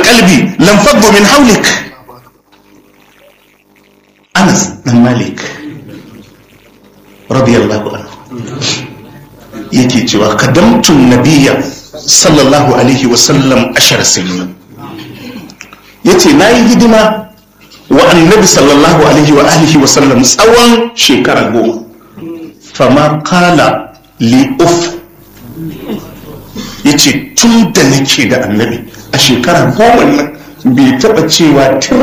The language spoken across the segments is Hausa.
qalbi lam faddu min hawlik Anas dan Malik radiyallahu anhu yake cewa kadamtun nabiyya sallallahu alaihi wasallam ashar sinin yace nayi hidima wa annabi sallallahu alaihi wa alihi wasallam tsawon shekara goma fama kala li uf yace tun da nake da annabi a shekara goma nan bai taba cewa tir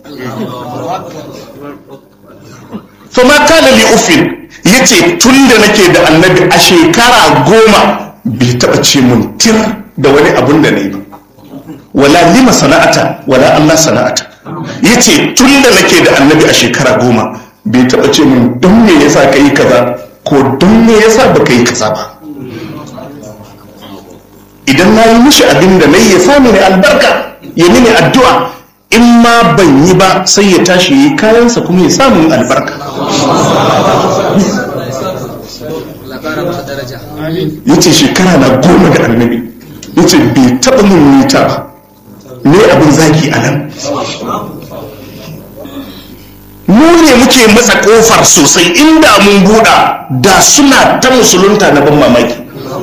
fama kala li ufin yace tun da nake da annabi a shekara goma bai taba ce mun tir da wani abun da ne ba wala lima sana'ata wala Allah sana'ata yace tun da nake da annabi a shekara goma bai taba ce mun don me yasa ka yi kaza ko don me yasa ba ka yi kaza ba idan na yi mishi abin da na yi ya sami ne albarka ya mini addu'a in ma ban yi ba sai ya tashi yi kayansa kuma ya samu albarka ya ce shekara na goma da annabi ya ce bai taɓa mun nita ba ne abin zaki a nan mu ne muke matsa kofar sosai inda mun buɗa da suna ta musulunta na ban mamaki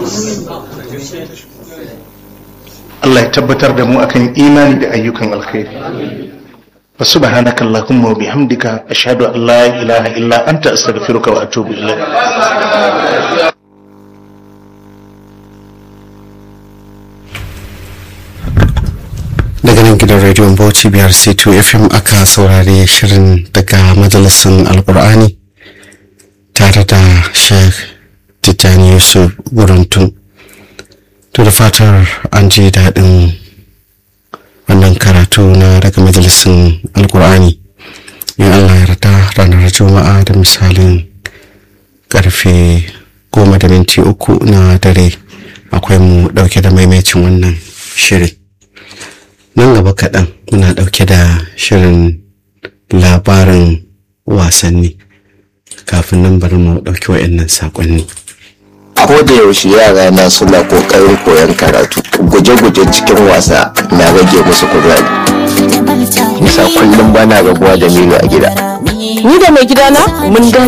Allah ya tabbatar da mu akan imani da ayyukan alkhairi wa subhanaka allahumma wa bihamdika ashhadu an la ilaha illa anta astaghfiruka wa atubu ilayk daga nan gidan rediyon bauchi biyar c2 fm aka saurari shirin daga majalisun alkur'ani tare da sheikh tijjani yusuf burantun to da fatar an ji daɗin wannan karatu na daga majalisun alkur'ani in allah ya rata ranar juma'a da misalin karfe goma da minti uku na dare akwai mu ɗauke da maimacin wannan shirin nan gaba kaɗan muna ɗauke da shirin labarin wasanni kafin nan bari mu ɗauki wa'annan saƙonni. ko da yaushe yara na suna kokarin koyon karatu guje-guje cikin wasa na rage musu kuzari nisa kullum bana rabuwa da milo a gida Ni da mai gidana mun dace